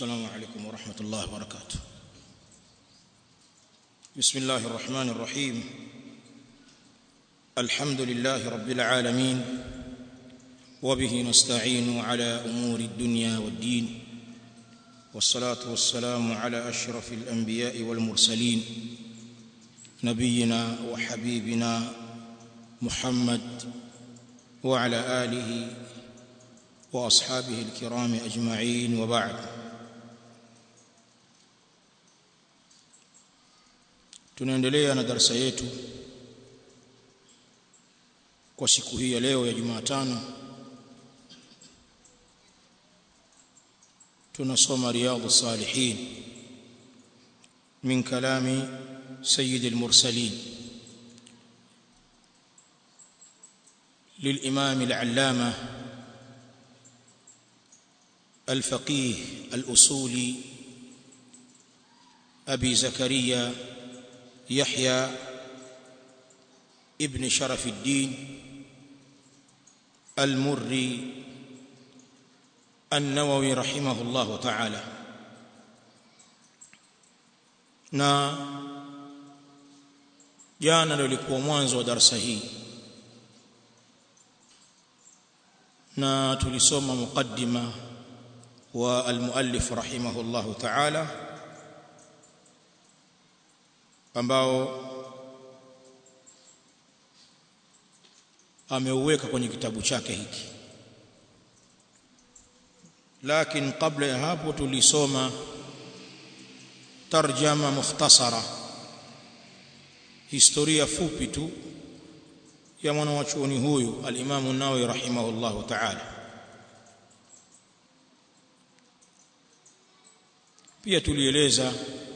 السلام عليكم ورحمة الله وبركاته بسم الله الرحمن الرحيم الحمد لله رب العالمين وبه نستعين على أمور الدنيا والدين والصلاة والسلام على أشرف الأنبياء والمرسلين نبينا وحبيبنا محمد وعلى آله وأصحابه الكرام أجمعين وبعد tunaendelea na darasa yetu kwa siku hii ya leo ya Jumatano tunasoma riyadhu salihin min kalami sayyid al-mursalin للإمام العلامة الفقيه الأصولي أبي زكريا يحيى ابن شرف الدين المري النووي رحمه الله تعالى na jana ndio ilikuwa mwanzo wa darasa hii na tulisoma muqaddima wa almuallif rahimahullahu ta'ala ambao ameuweka kwenye kitabu chake hiki lakini kabla ya hapo tulisoma tarjama mukhtasara historia fupi tu ya mwanachuoni huyu al-Imam an-Nawawi rahimahullahu ta'ala pia tulieleza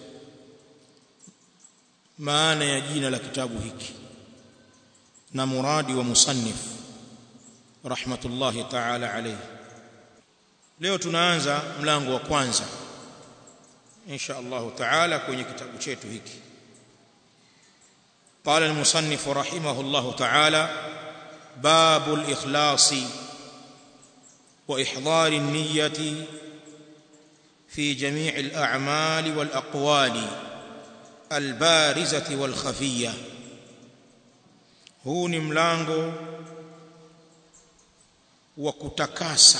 maana ya jina la kitabu hiki na muradi wa musannif rahmatullahi ta'ala alayhi leo tunaanza mlango wa kwanza insha Allah ta'ala kwenye kitabu chetu hiki قال المصنف رحمه الله تعالى باب الإخلاص وإحضار النية في جميع الأعمال والأقوال البارزة والخفية huu ni mlango wa kutakasa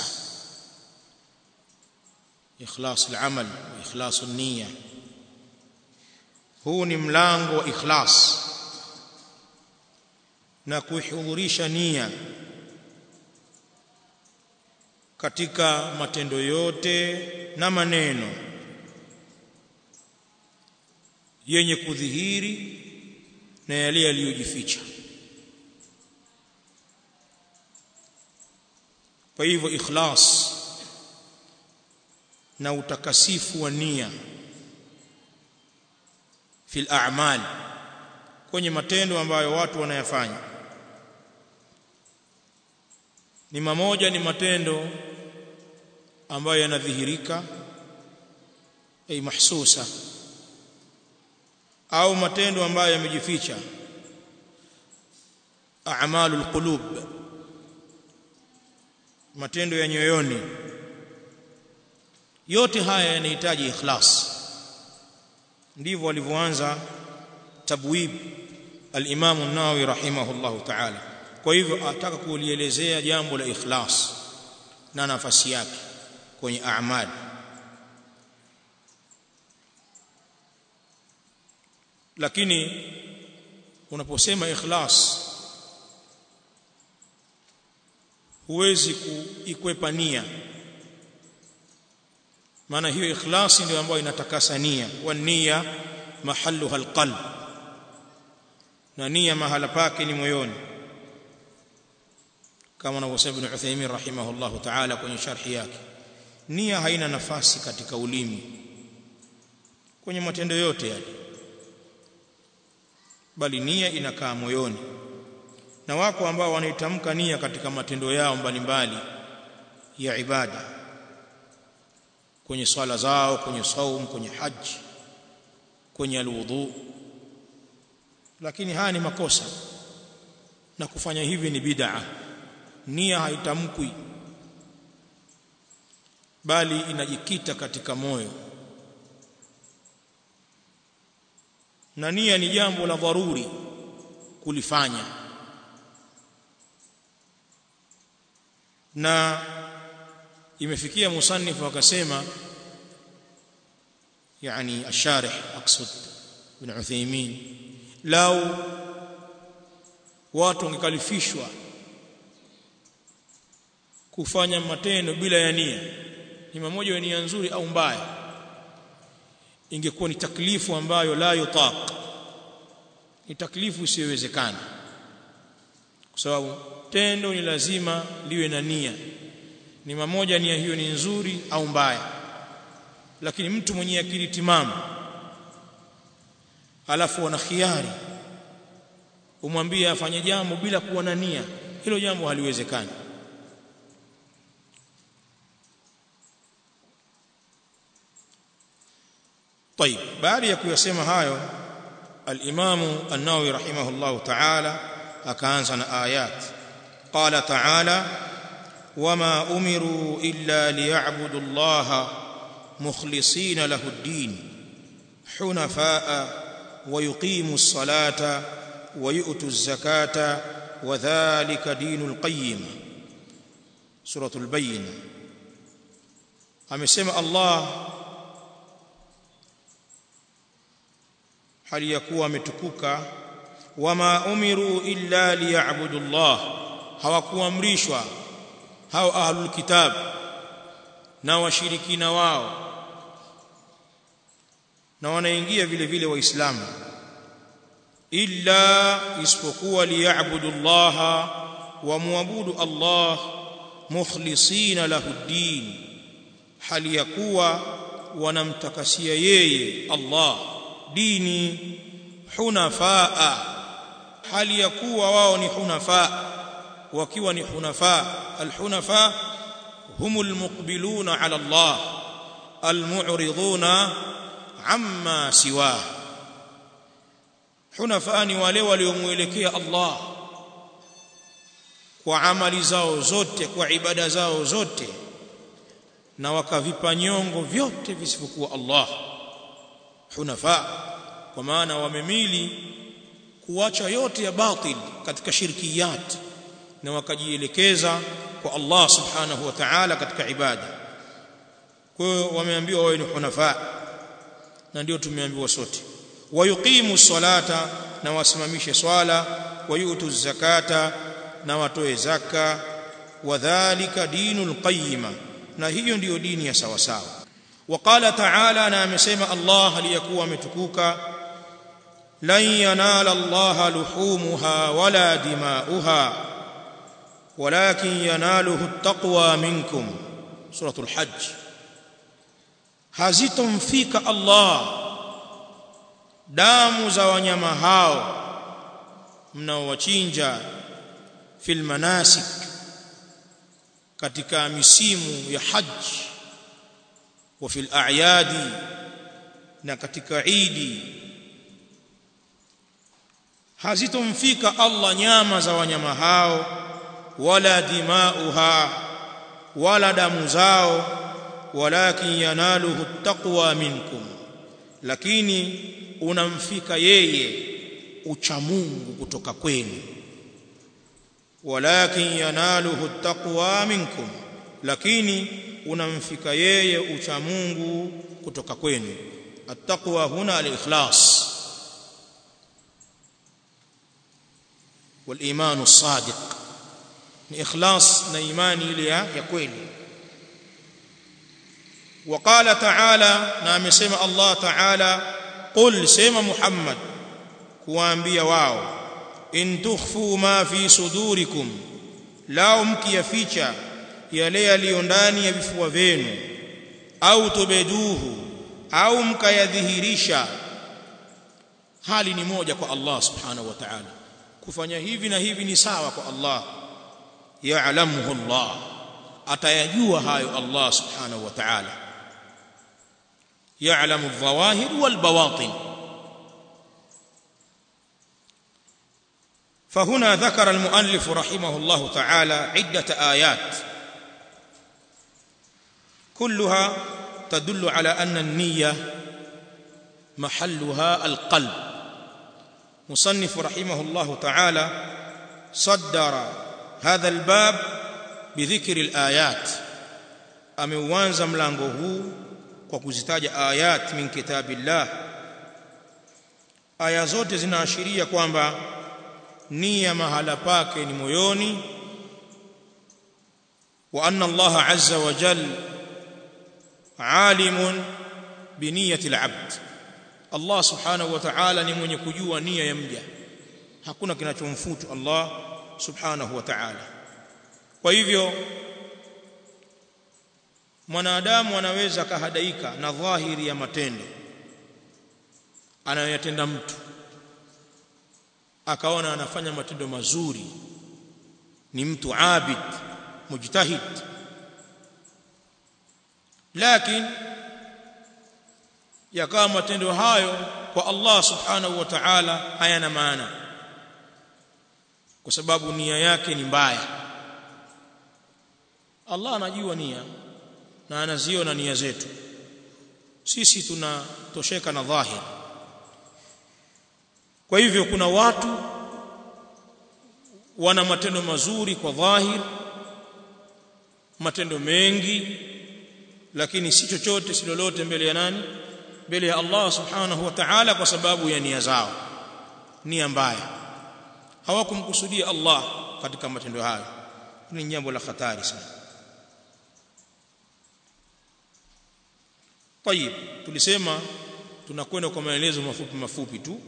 ikhlas al-amal wa ikhlas an-niyya huu ni mlango wa ikhlas na kuihudhurisha nia katika matendo yote na maneno yenye kudhihiri na yale yaliyojificha kwa hivyo ikhlas na utakasifu wa nia fil a'mal kwenye matendo ambayo watu wanayafanya ni mamoja ni matendo ambayo yanadhihirika ay mahsusa au matendo ambayo yamejificha a'malul qulub matendo ya nyoyoni yote haya yanahitaji ikhlas ndivyo walivyoanza tabwib al-Imam an-Nawawi rahimahullahu ta'ala kwa hivyo ataka kulielezea jambo la ikhlas na nafasi yake kwenye a'mal lakini unaposema ikhlas huwezi kuikwepa nia maana hiyo ikhlasi ndio ambayo inatakasa nia wa nia mahalluha alqalb na nia mahala pake ni moyoni kama anavyosema Ibn Uthaymeen rahimahullahu ta'ala kwenye sharhi yake nia haina nafasi katika ulimi kwenye matendo yote yale bali nia inakaa moyoni na wako ambao wanaitamka nia katika matendo yao mbalimbali ya ibada kwenye swala zao kwenye saum kwenye haji kwenye alwudu lakini haya ni makosa na kufanya hivi ni bid'a nia haitamkwi bali inajikita katika moyo na nia ni jambo la dharuri kulifanya na imefikia musannif akasema يعني الشارح اقصد ابن عثيمين لو watu wangekalifishwa kufanya matendo bila ya nia ni mmoja wa nia nzuri au mbaya ingekuwa ni taklifu ambayo la yutaq ni taklifu isiyowezekana kwa sababu tendo ni lazima liwe na nia ni mmoja nia hiyo ni nzuri au mbaya lakini mtu mwenye akili timamu alafu ana khiari umwambie afanye jambo bila kuwa na nia hilo jambo haliwezekani طيب baada ya kuyasema hayo al-Imam an-Nawawi rahimahullah ta'ala akaanza na ayat qala ta'ala wama umiru illa liya'budu Allah mukhlisina lahu ad-din hunafaa ويقيموا الصلاة ويؤتوا الزكاة وذلك دين القيم سورة البينة amesema Allah hali ya kuwa ametukuka wama umiru illa liya'budu Allah hawakuamrishwa hao ahlul kitab na washirikina wao na wanaingia vile vile waislamu illa isipokuwa liya'budu Allah wa muabudu Allah mukhlisina lahu din hali ya kuwa wanamtakasia yeye Allah dini hunafaa hali ya kuwa wao ni hunafaa wakiwa ni hunafaa alhunafa humul muqbiluna ala Allah almu'riduna amma siwa hunafa ni wale waliomuelekea Allah kwa amali zao zote kwa ibada zao zote na wakavipa nyongo vyote visivyokuwa Allah hunafa kwa maana wamemili kuacha yote ya batil katika shirkiyat na wakajielekeza kwa Allah subhanahu wa ta'ala katika ibada kwa hiyo wameambiwa wawe ni hunafa na ndio tumeambiwa sote wayuqimu salata na wasimamishe swala wayutu zakata na watoe zaka wadhālika dinul qayyima na hiyo ndiyo dini ya sawa sawa waqala ta'ala na amesema Allah aliyakuwa ametukuka lan yanala Allah luhumuha wala dima'uha walakin yanaluhu at-taqwa minkum suratul hajj hazitomfika Allah damu za wanyama hao mnaowachinja fil manasik katika misimu ya haji wa fil a'yadi na katika idi hazitomfika Allah nyama za wanyama hao wala dimauha wala damu zao walakin yanaluhu taqwa minkum lakini unamfika yeye uchamungu kutoka kwenu walakin yanaluhu taqwa minkum lakini unamfika yeye uchamungu kutoka kwenu attaqwa huna al-ikhlas wal-iman as-sadiq ni ikhlas na imani ile ya kweli وقال تعالى na amesema Allah Ta'ala qul sema Muhammad kuambia wao in tukhfu ma fi sudurikum lao mkiyaficha yale yaliyo ndani ya vifua vyenu au tubeduhu au mkayadhihirisha hali ni moja kwa Allah subhanahu wa ta'ala kufanya hivi na hivi ni sawa kwa Allah ya'lamuhu Allah atayajua hayo Allah subhanahu wa ta'ala يعلم الظواهر والبواطن فهنا ذكر المؤلف رحمه الله تعالى عدة آيات كلها تدل على أن النية محلها القلب مصنف رحمه الله تعالى صدر هذا الباب بذكر الآيات ameuanza mlango huu kwa kuzitaja ayat min kitabillah aya zote zinaashiria kwamba nia mahala pake ni moyoni wa anna Allah azza wa jal alimun bi niyyati al-abd Allah subhanahu wa ta'ala ni mwenye kujua nia ya mja hakuna kinachomfutu Allah subhanahu wa ta'ala kwa hivyo mwanadamu anaweza kahadaika na dhahiri ya matendo anayoyatenda mtu akaona anafanya matendo mazuri ni mtu abid mujtahid lakini yakawa matendo hayo kwa Allah subhanahu wa ta'ala hayana maana kwa sababu nia yake ni mbaya Allah anajua nia na anaziona nia zetu sisi tunatosheka na dhahir kwa hivyo kuna watu wana matendo mazuri kwa dhahir matendo mengi lakini si chochote si lolote mbele ya nani mbele ya Allah subhanahu wa ta'ala kwa sababu ya nia zao nia mbaya hawakumkusudia Allah katika matendo hayo ni jambo la hatari sana طيب tulisema tunakwenda kwa maelezo mafupi mafupi tu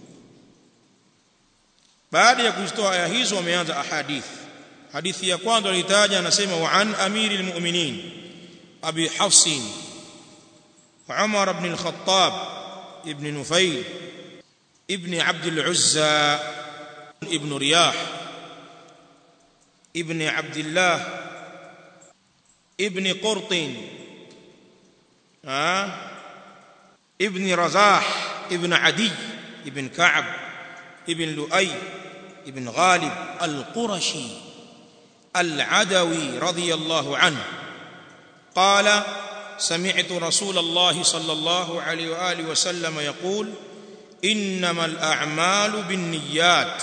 baada ya kuzitoa aya hizo wameanza ahadith hadithi ya kwanza alitaja anasema wa an amiril mu'minin abi hafs umar ibn al-khattab ibn nufayl ibn abd al-uzza ibn riyah ibn abdullah ibn qurtin ابن رزاح ابن عدي ابن كعب ابن لؤي ابن غالب القرشي العدوي رضي الله عنه قال سمعت رسول الله صلى الله عليه واله وسلم يقول انما الاعمال بالنيات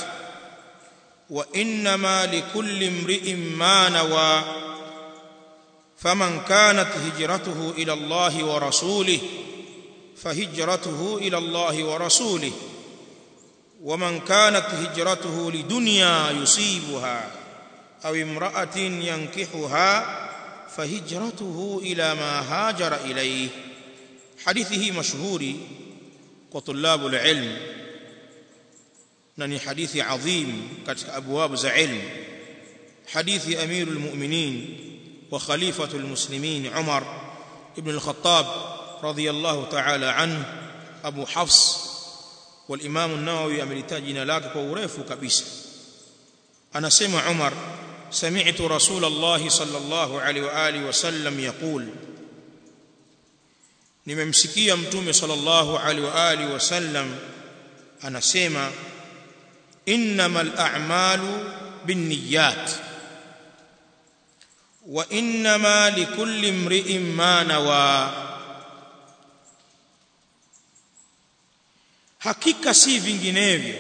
وانما لكل امرئ ما نوى فمن كانت هجرته الى الله ورسوله فهجرته الى الله ورسوله ومن كانت هجرته لدنيا يصيبها او امراه ينكحها فهجرته الى ما هاجر اليه حديثه مشهور وطلاب العلم نني حديث عظيم كتك ابواب ذا علم حديث امير المؤمنين وخليفه المسلمين عمر ابن الخطاب رضي الله تعالى عنه ابو حفص والامام النووي amelitaja jina lake kwa urefu kabisa anasema Umar سمعت رسول الله صلى الله عليه واله وسلم يقول nimemsikia mtume sallallahu alaihi wa alihi wasallam anasema innamal a'malu binniyat wa innama likulli imri'in ma nawa hakika si vinginevyo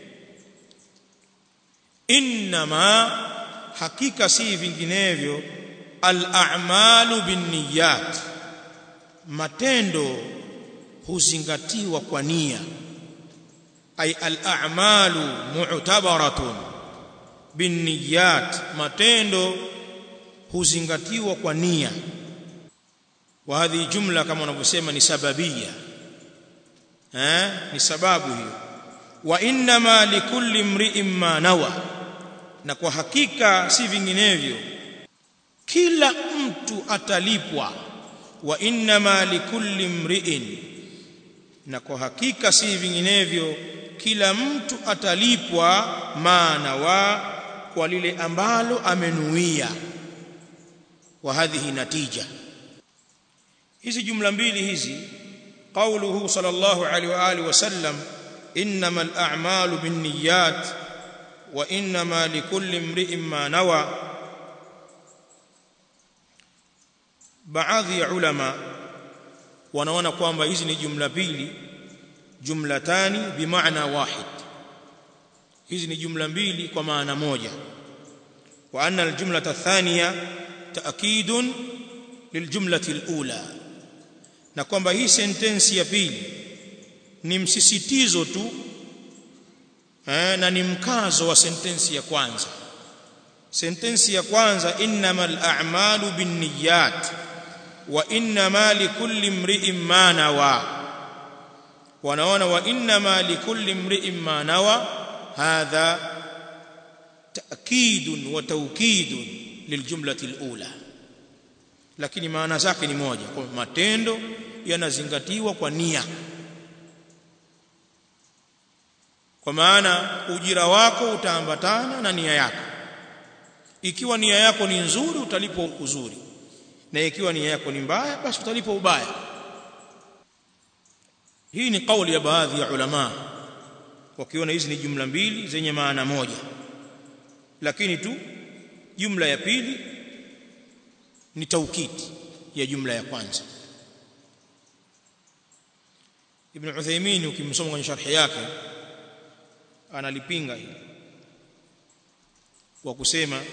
innama hakika si vinginevyo al-a'malu binniyat matendo huzingatiwa kwa nia ay al-a'malu mu'tabaratun binniyat matendo huzingatiwa kwa nia wa hadhi jumla kama wanavyosema ni sababia eh ni sababu hiyo wa inma likulli imri'in ma nawa na kwa hakika si vinginevyo kila mtu atalipwa wa inma likulli imri'in na kwa hakika si vinginevyo kila mtu atalipwa maana wa kwa lile ambalo amenuia wa hadhihi natija hizi jumla mbili hizi قوله صلى الله عليه واله وسلم انما الاعمال بالنيات وانما لكل امرئ ما نوى baadhi ya ulama wanaona kwamba hizi ni jumla mbili jumlatani bimaana wahid hizi ni jumla mbili kwa maana moja wa anna aljumlata athaniya ta'kidun liljumlati alula na kwamba hii sentensi ya pili ni msisitizo tu eh, na ni mkazo wa sentensi ya kwanza sentensi ya kwanza innamal a'malu binniyat wa innama likulli imri'in ma nawa wanaona wa innama likulli imri'in ma nawa hadha ta'kidun wa tawkidun liljumlati alula lakini maana zake ni moja kwa matendo yanazingatiwa kwa nia kwa maana ujira wako utaambatana na nia yako ikiwa nia yako ni nzuri utalipwa uzuri na ikiwa nia yako ni mbaya basi utalipwa ubaya hii ni kauli ya baadhi ya ulama wakiona hizi ni jumla mbili zenye maana moja lakini tu jumla ya pili ni taukidi ya jumla ya kwanza Ibn Uthaymeen ukimsoma kwenye sharhi yake analipinga hili kwa kusema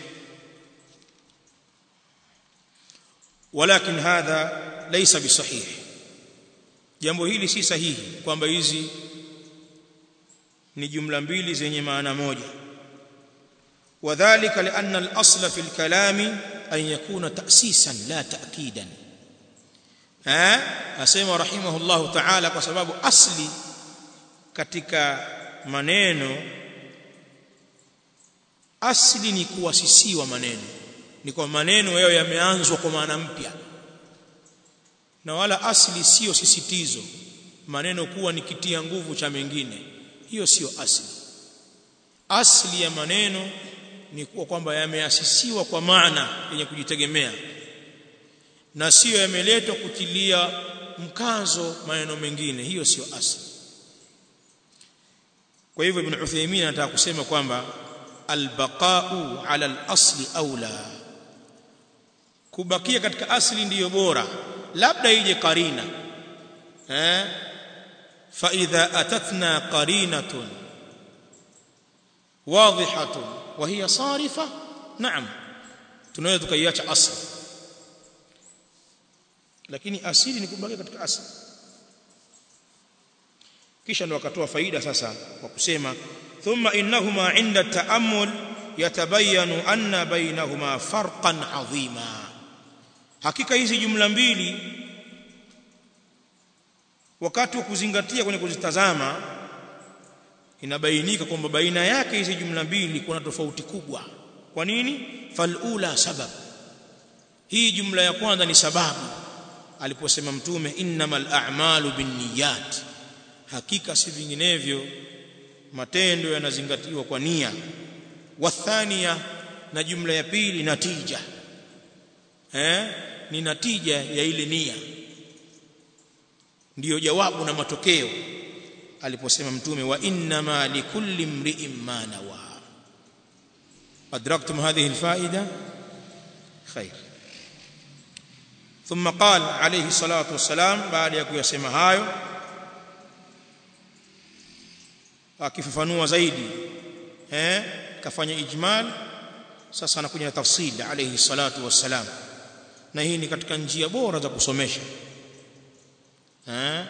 walakin hadha laysa bisahih jambo hili si sahihi kwamba hizi ni jumla mbili zenye maana moja wadhālika li'anna al-asla fi al-kalami an yakuna ta'sisan la ta'kidan eh asema rahimahullahu ta'ala kwa sababu asli katika maneno asli ni kuasisiwa maneno ni kwa maneno yao yameanzwa kwa maana mpya na wala asli sio sisitizo maneno kuwa ni kitia nguvu cha mengine hiyo sio asli asli ya maneno ni kuwa kwamba yameasisiwa kwa maana yenye kujitegemea na sio yameletwa kutilia mkazo maneno mengine hiyo sio asli kwa hivyo ibn Uthaymeen anataka kusema kwamba albaqa'u ala al-asli aula kubakia katika asli ndiyo bora labda ije karina eh fa idha atatna qarinatun wadhihatun wa hiya sarifa naam tunaweza tukaiacha asli lakini asili ni kubakia katika asli kisha ndo akatoa faida sasa kwa kusema thumma innahuma inda ta'ammul yatabayanu anna bainahuma farqan adhima hakika hizi jumla mbili wakati wa kuzingatia kwenye kuzitazama inabainika kwamba baina yake hizi jumla mbili kuna tofauti kubwa kwa nini falula sabab hii jumla ya kwanza ni sababu aliposema mtume innamal a'malu binniyat hakika si vinginevyo matendo yanazingatiwa kwa nia wathania na jumla ya pili natija eh ni natija ya ile nia ndiyo jawabu na matokeo aliposema mtume wa inna likulli mri'in ma nawa adraktum hadhihi alfaida khair ثم قال عليه الصلاه والسلام بعد ya kuyasema hayo akifafanua zaidi eh kafanya ijmal sasa anakuja na tafsili alayhi salatu wassalam na hii ni katika njia bora za kusomesha eh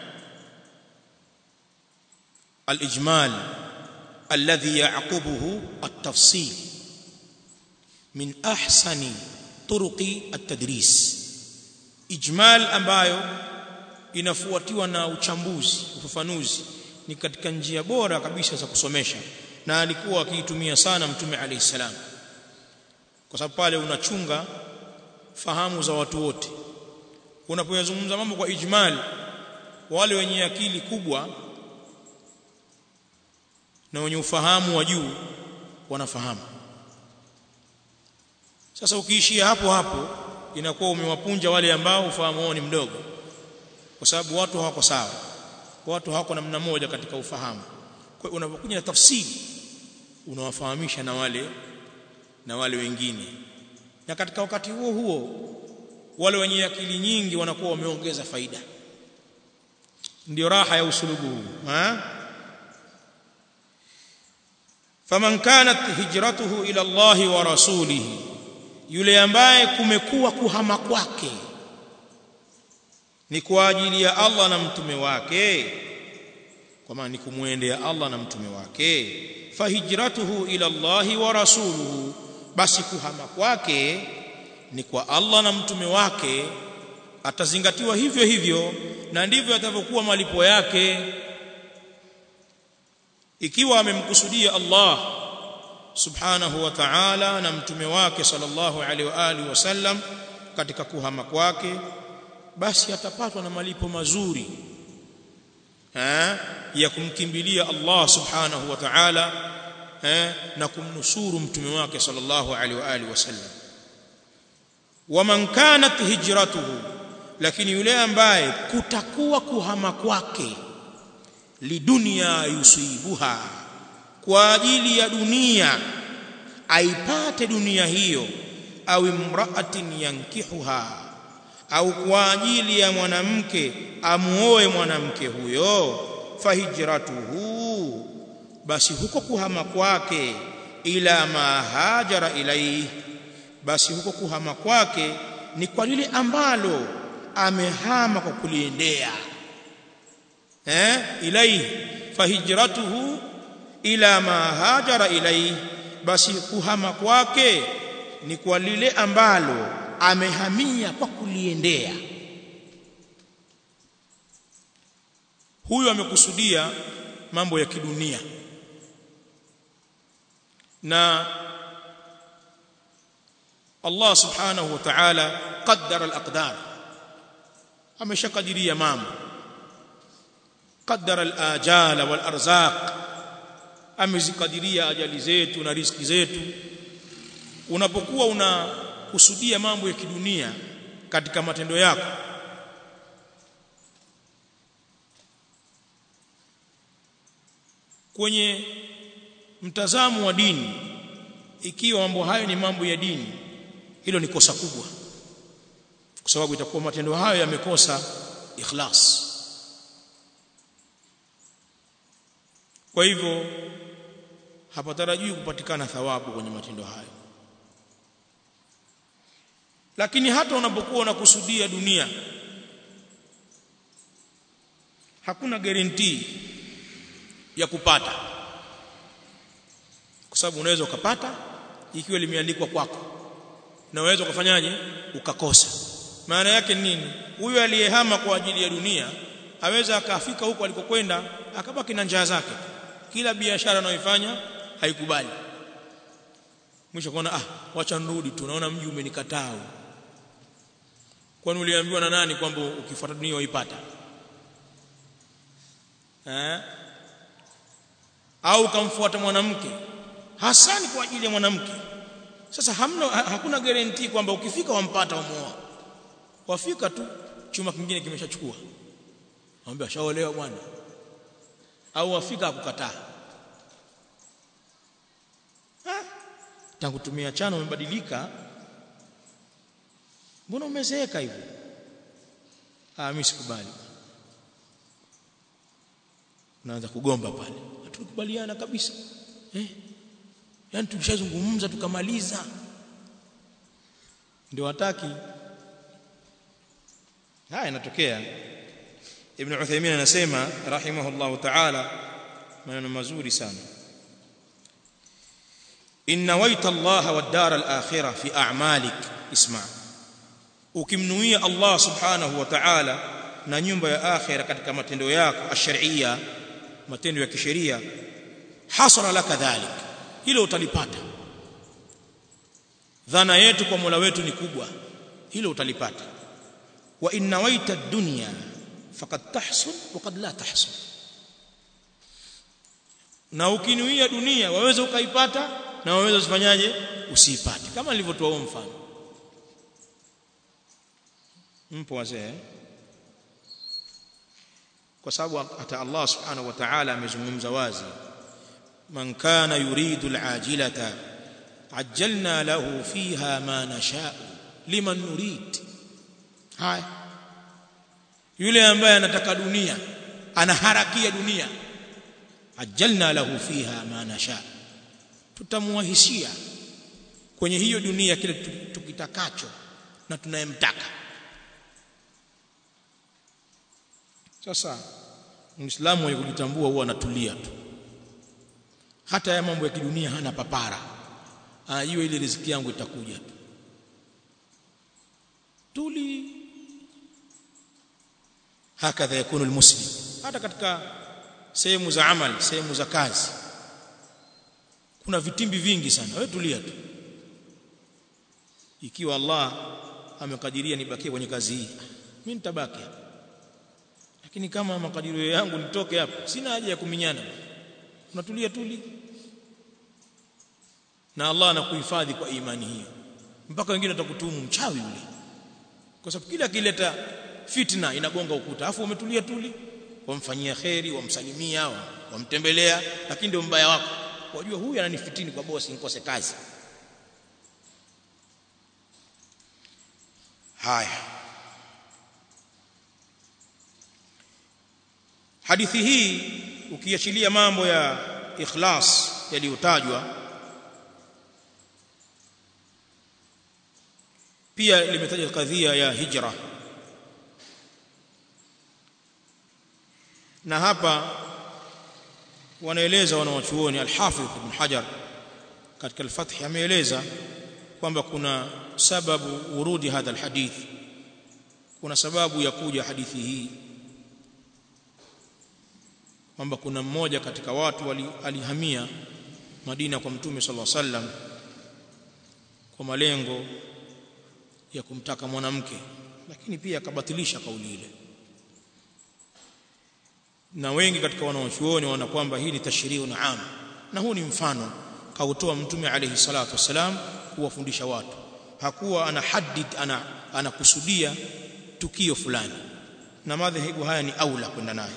الاجمال الذي يعقبه التفصيل من احسن طرق التدريس اجمال ambayo inafuatiwa na uchambuzi ufafanuzi ni katika njia bora kabisa za kusomesha na alikuwa akiitumia sana mtume alayhi salam kwa sababu pale unachunga fahamu za watu wote unapoyazungumza mambo kwa ijmal wale wenye akili kubwa na wenye ufahamu wa juu wanafahamu sasa ukiishia hapo hapo inakuwa umewapunja wale ambao ufahamu wao ni mdogo kwa sababu watu hawako sawa watu hawako namna moja katika ufahamu kwa hiyo unapokuja na tafsiri unawafahamisha na wale na wale wengine na katika wakati huo huo wale wenye akili nyingi wanakuwa wameongeza faida ndio raha ya usulubu huu ha faman kanat hijratuhu ila Allah wa rasulihi yule ambaye kumekuwa kuhama kwake ni kwa ajili ya Allah na mtume wake kwa maana ni kumwendea Allah na mtume wake fahijratuhu ila Allah wa rasuluhu basi kuhama kwake ni kwa Allah na mtume wake atazingatiwa hivyo hivyo na ndivyo atavyokuwa malipo yake ikiwa amemkusudia Allah subhanahu wa ta'ala na mtume wake sallallahu alaihi wa alihi wasallam katika kuhama kwake basi atapatwa na malipo mazuri eh ya kumkimbilia Allah subhanahu wa ta'ala eh na kumnusuru mtume wake sallallahu alaihi wa alihi wasallam waman kanat hijratuhu lakini yule ambaye kutakuwa kuhama kwake lidunia yusibuha kwa ajili ya dunia aipate dunia hiyo au imraatin yankihuha au kwa ajili ya mwanamke amuoe mwanamke huyo fahijratuhu basi huko kuhama kwake ila ma hajara ilaihi basi huko kuhama kwake ni kwa lile ambalo amehama kwa kuliendea eh ilaihi fahijratuhu ila ma hajara ilaihi basi kuhama kwake ni kwa lile ambalo amehamia kwa kuliendea huyu amekusudia mambo ya kidunia na Allah subhanahu wa ta'ala qaddara al-aqdar ameshakadiria mambo qaddara al-ajala wal-arzaq amezikadiria ajali zetu na riziki zetu unapokuwa unakusudia mambo ya kidunia katika matendo yako kwenye mtazamo wa dini ikiwa mambo hayo ni mambo ya dini hilo ni kosa kubwa kwa sababu itakuwa matendo hayo yamekosa ikhlas kwa hivyo hapatarajiwi kupatikana thawabu kwenye matendo hayo lakini hata unapokuwa unakusudia dunia hakuna guarantee ya kupata kwa sababu unaweza ukapata ikiwa limeandikwa kwako na unaweza kufanyaje ukakosa maana yake nini huyu aliyehama kwa ajili ya dunia aweza akafika huko alikokwenda akabaki na njaa zake kila biashara anayoifanya haikubali mwisho kuona ah wacha nirudi tu naona mji umenikataa kwani uliambiwa na nani kwamba ukifuata dunia uipata eh au kamfuata mwanamke hasani kwa ajili ya mwanamke sasa hamna hakuna guarantee kwamba ukifika wampata umuoa wafika tu chuma kingine kimeshachukua anambia shaolewa bwana au wafika akukataa tangu tumia chano umebadilika mbona umezeeka hivyo ah mimi sikubali unaanza kugomba pale hatukubaliana kabisa eh yani tulishazungumza tukamaliza ndio hataki haya inatokea ibn Uthaymeen anasema rahimahullahu ta'ala maneno mazuri sana in nawaita Allah wad dar al akhirah fi a'malik isma ukimnuia Allah subhanahu wa ta'ala na nyumba ya akhira katika matendo yako ash-shar'iyya matendo ya kisheria hasara laka dhalik hilo utalipata dhana yetu kwa Mola wetu ni kubwa hilo utalipata wa in nawaita ad-dunya faqad tahsul wa qad la tahsul na ukinuia dunia waweza ukaipata na waweza usifanyaje usiipate kama nilivyotoa mfano mpo wazee kwa sababu hata Allah subhanahu wa ta'ala amezungumza wazi man kana yuridu al'ajilata ajjalna lahu fiha ma nasha'u liman nurid haya yule ambaye anataka dunia anaharakia dunia ajalna lahu fiha ma nasha tutamuwahisia kwenye hiyo dunia kile tukitakacho na tunayemtaka sasa muislamu mwenye kujitambua huwa anatulia tu hata ya mambo ya kidunia hana papara anajua ile riziki yangu itakuja tu tuli hakadha yakunu almuslim hata katika sehemu za amali sehemu za kazi kuna vitimbi vingi sana wewe tulia tu ikiwa Allah amekadiria nibakie kwenye kazi hii mimi nitabaki lakini kama makadirio yangu nitoke hapo sina haja ya kuminyana unatulia tuli na Allah anakuhifadhi kwa imani hiyo mpaka wengine watakutuhumu mchawi yule kwa sababu kila kileta fitna inagonga ukuta afu umetulia tuli wamfanyia kheri wamsalimia wamtembelea lakini ndio mbaya wako wajua huyu ananifitini kwa bosi nikose kazi haya hadithi hii ukiachilia mambo ya ikhlas yaliyotajwa pia limetaja kadhia ya hijra na hapa wanaeleza wanawachuoni al-Hafidh Ibn Hajar katika al-Fath ameeleza kwamba kuna sababu urudi hadha al-hadith kuna sababu ya kuja hadithi hii kwamba kuna mmoja katika watu alihamia Madina kwa Mtume sallallahu alaihi wasallam kwa malengo ya kumtaka mwanamke lakini pia akabatilisha kauli ile na wengi katika wanaochuoni wana kwamba hii ni tashriu na am na huu ni mfano kautoa mtume alayhi salatu wasalam kuwafundisha watu hakuwa ana hadid ana anakusudia tukio fulani na madhehebu haya ni aula kwenda nayo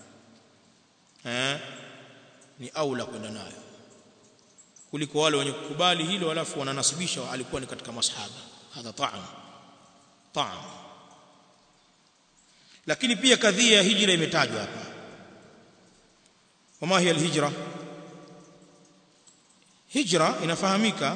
eh ni aula kwenda nayo kuliko wale wenye kukubali hilo alafu wananasibisha alikuwa ni katika masahaba hadha ta'am ta'am lakini pia kadhia ya hijra imetajwa hapa wama hiya alhijra hijra inafahamika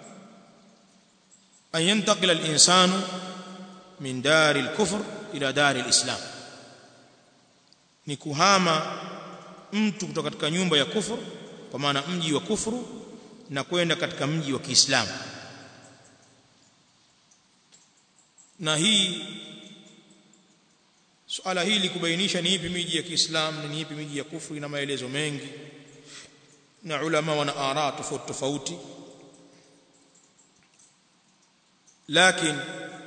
an yantaqila alinsanu min dari alkufr ila dari alislam ni kuhama mtu kutoka katika nyumba ya kufuru kwa maana mji wa kufuru na kwenda katika mji wa Kiislamu na hii suala hili kubainisha ni ipi miji ya Kiislamu na ni ipi miji ya kufuru ina maelezo mengi na ulama wana ara tofauti tofauti lakini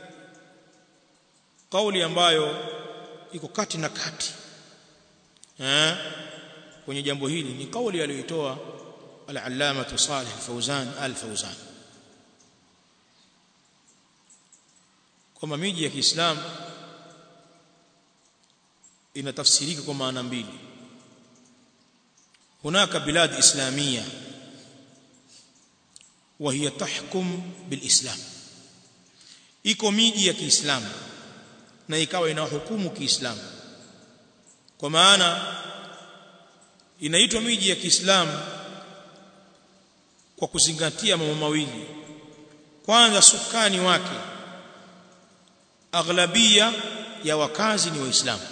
kauli ambayo iko kati na kati eh kwenye jambo hili ni kauli aliyoitoa al-allama Salih Fauzan al-Fauzan kwamba miji ya Kiislamu inatafsirika kwa maana mbili hunaka bilad islamia وهي تحكم بالاسلام iko miji ya Kiislamu na ikawa inahukumu Kiislamu kwa maana inaitwa miji ya Kiislamu kwa kuzingatia mambo mawili kwanza sukani wake aghlabia ya wakazi ni waislamu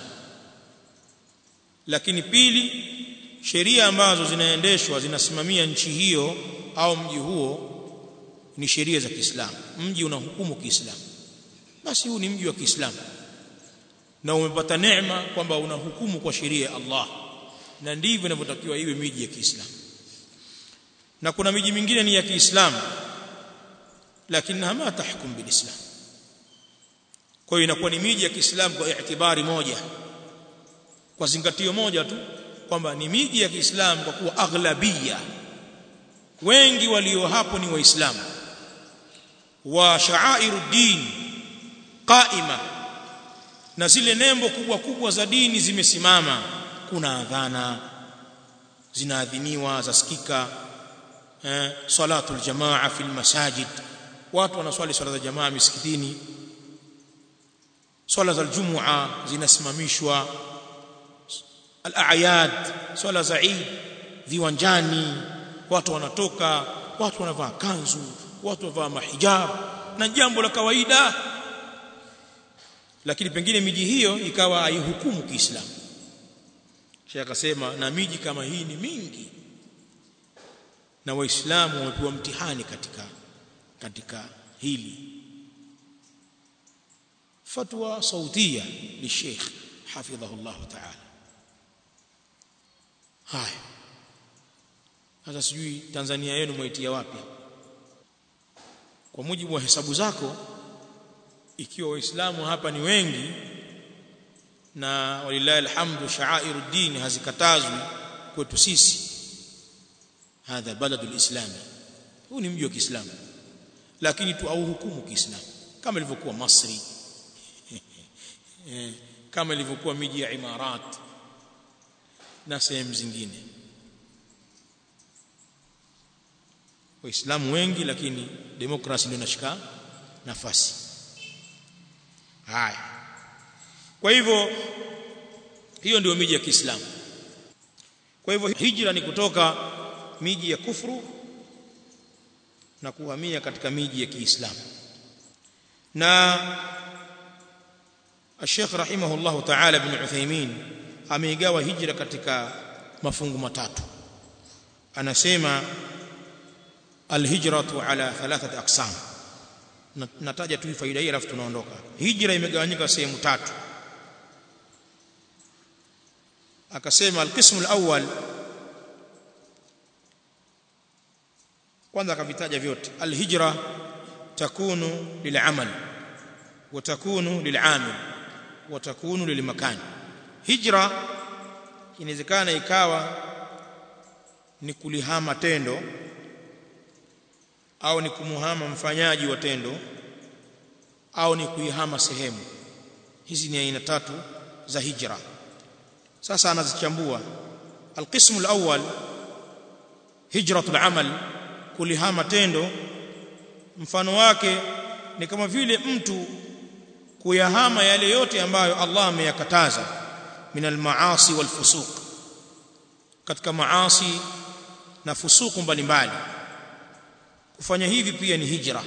lakini pili sheria ambazo zinaendeshwa zinasimamia nchi hiyo au mji huo ni sheria za Kiislamu mji unahukumu Kiislamu basi huu ni mji wa Kiislamu na umepata neema kwamba unahukumu kwa sheria ya Allah na ndivyo inavyotakiwa iwe miji ya Kiislamu na kuna miji mingine ni ya Kiislamu lakini hama tahkum bilislam kwa hiyo inakuwa ni miji ya Kiislamu kwa itibari moja kwa zingatio moja tu kwamba ni miji ya Kiislamu kwa kuwa aghlabia wengi walio hapo ni waislamu wa sha'airuddin qaima na zile nembo kubwa kubwa za dini zimesimama kuna adhana zinaadhiniwa zasikika eh, salatul jamaa fil masajid watu wanaswali swala za jamaa misikitini swala za aljumua zinasimamishwa al-a'yad swala za Eid viwanjani watu wanatoka watu wanavaa kanzu watu wanavaa mahijab na jambo la kawaida lakini pengine miji hiyo ikawa haihukumu Kiislamu Sheikh akasema na miji kama hii ni mingi na waislamu wamepewa mtihani katika katika hili fatwa sautia li Sheikh hafidhahu Allah ta'ala haya sasa sijui Tanzania yenu mwaitia wapi kwa mujibu wa hesabu zako ikiwa waislamu hapa ni wengi na walillahi alhamdu sha'airuddin hazikatazwi kwetu sisi hadha baladu alislami huu ni mji wa Kiislamu lakini tu au hukumu Kiislamu kama ilivyokuwa Masri kama ilivyokuwa miji ya Imarat na sehemu zingine waislamu wengi lakini demokrasi ndio inashika nafasi haya kwa hivyo hiyo ndio miji ya Kiislamu kwa hivyo hijra ni kutoka miji ya kufuru na kuhamia katika miji ya Kiislamu na Sheikh rahimahullah ta'ala ibn Uthaymeen ameigawa hijra katika mafungu matatu anasema alhijratu ala thalathati aqsam nataja tu faida hii alafu tunaondoka hijra imegawanyika sehemu tatu akasema alqismu alawwal kwanza akavitaja vyote alhijra takunu lilamal wa takunu lilamil wa takunu lilmakan hijra inawezekana ikawa ni kulihama tendo au ni kumuhama mfanyaji wa tendo au ni kuihama sehemu hizi ni aina tatu za hijra sasa anazichambua alqismu alawwal hijratul amal kulihama tendo mfano wake ni kama vile mtu kuyahama yale yote ambayo Allah ameyakataza min almaasi walfusuq katika maasi na fusuku mbalimbali kufanya hivi pia ni hijra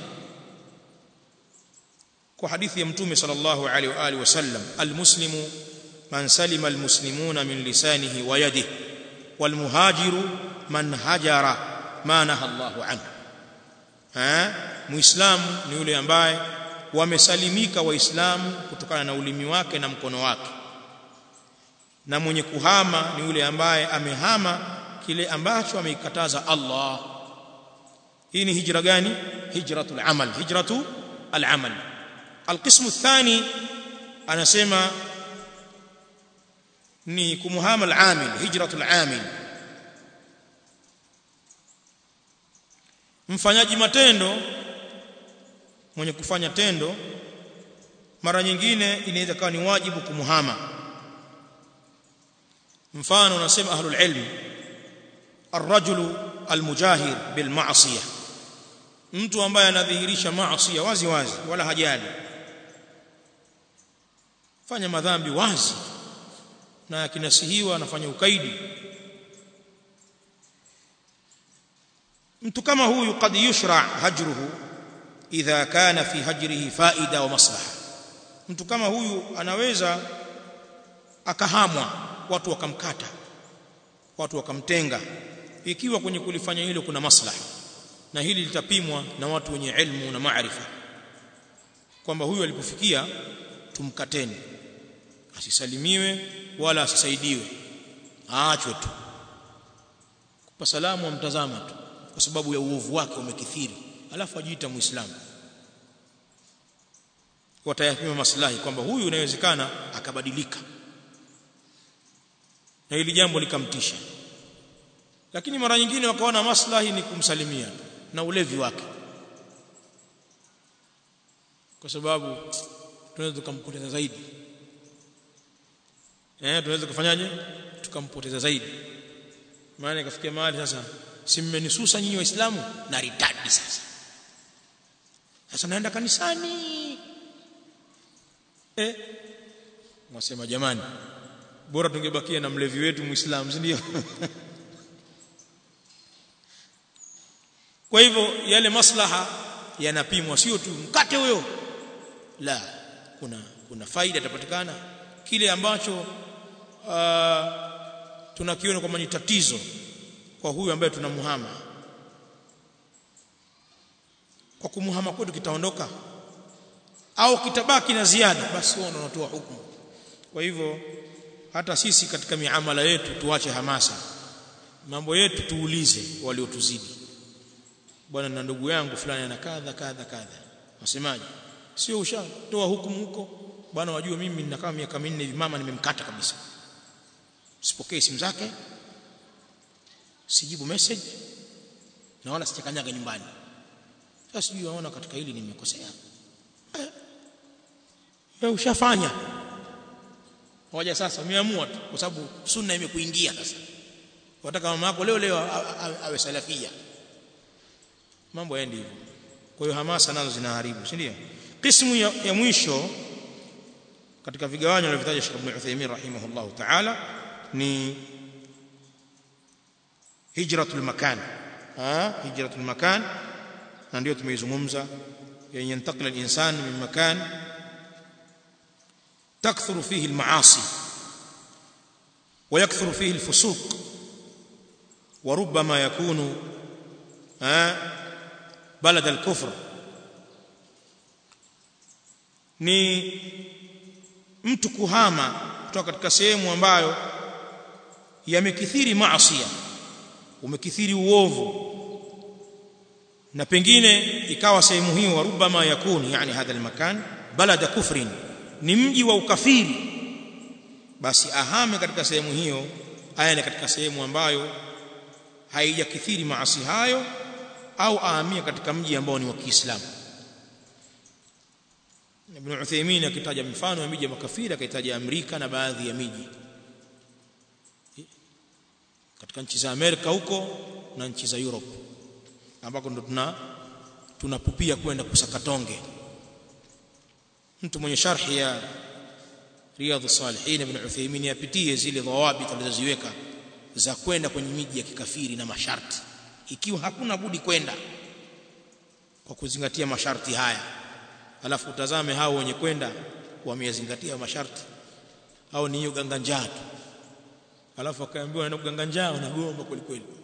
kwa hadithi ya mtume sallallahu alaihi wa alihi wasallam almuslimu man salima almuslimuna min lisanihi wa yadihi walmuhajiru man hajara ma naha Allahu anhu eh muislamu ni yule ambaye wamesalimika waislamu kutokana na ulimi wake na mkono wake na mwenye kuhama ni yule ambaye amehama kile ambacho ameikataza Allah hii ni hijra gani hijratul amal hijratu al-amal القسم الثاني anasema ni kumuhama al-amil hijratul amil mfanyaji matendo mwenye kufanya tendo mara nyingine inaweza kuwa ni wajibu kumuhama mfano unasema ahlul ilm الرجل المجاهر بالمعصيه mtu ambaye anadhihirisha maasi wazi wazi wala hajali fanya madhambi wazi na akinasihiwa anafanya ukaidi mtu kama huyu kad yushra hajruhu idha kana fi hajrihi faida wa maslaha mtu kama huyu anaweza akahamwa watu wakamkata watu wakamtenga ikiwa kwenye kulifanya hilo kuna maslaha na hili litapimwa na watu wenye ilmu na maarifa kwamba huyu alipofikia tumkateni asisalimiwe wala asisaidiwe aachwe tu kwa salamu amtazama tu kwa sababu ya uovu wake umekithiri alafu ajiita muislamu watayapima maslahi kwamba huyu inawezekana akabadilika na hili jambo likamtisha lakini mara nyingine wakaona maslahi ni kumsalimia na ulevi wake kwa sababu tunaweza tukampoteza zaidi eh tunaweza kufanyaje tukampoteza zaidi maana ikafikia mahali sasa si mmenisusa nyinyi waislamu na ritadi sasa sasa naenda kanisani eh mwasema jamani bora tungebakia na mlevi wetu muislamu si ndio kwa hivyo yale maslaha yanapimwa sio tu mkate huyo la kuna kuna faida itapatikana kile ambacho uh, tunakiona kwamba ni tatizo kwa huyu ambaye tunamuhama kwa kumuhama kwetu kitaondoka au kitabaki na ziada basi wao wanatoa hukumu kwa hivyo hata sisi katika miamala yetu tuache hamasa mambo yetu tuulize waliotuzidi bwana na ndugu yangu fulani ana kadha kadha kadha wasemaje sio ushatoa hukumu huko bwana wajua mimi nina kama miaka minne hivi mama nimemkata kabisa sipokee simu zake sijibu message na wala sijakanyaga nyumbani sasa sijui waona katika hili nimekosea eh, wewe ushafanya hoja sasa umeamua tu kwa sababu sunna imekuingia sasa wataka mama yako leo leo awe salafia mambo yaendi hivyo kwa hiyo hamasa nazo zinaharibu si ndio qismu ya, ya mwisho katika vigawanyo alivyotaja Sheikh Ibn Uthaymeen rahimahullah ta'ala ni hijratul makan ah hijratul makan na ndio tumeizungumza yani yantakila al-insan min makan تكثر فيه المعاصي ويكثر فيه الفسوق وربما يكون بلد الكفر ni mtu kuhama kutoka katika sehemu ambayo yamekithiri maasi umekithiri uovu na pengine ikawa sehemu hiyo warubama yakuni yani hadha almakan balada kufrin ni mji wa ukafiri basi ahame katika sehemu hiyo aende katika sehemu ambayo haijakithiri maasi hayo au ahamie katika mji ambao ni wa Kiislamu Ibn Uthaymeen akitaja mifano ya miji ya makafiri akitaja Amerika na baadhi ya miji katika nchi za Amerika huko na nchi za Europe ambako ndo tuna tunapupia kwenda kusakatonge mtu mwenye sharhi ya Riyadh Salihin Ibn Uthaymeen yapitie zile dhawabit alizoziweka za kwenda kwenye miji ya kikafiri na masharti ikiwa hakuna budi kwenda kwa kuzingatia masharti haya alafu utazame hao wenye kwenda wameyazingatia masharti au ni hiyo ganga njaa tu alafu akaambiwa anaenda kuganga njaa unagomba kweli kweli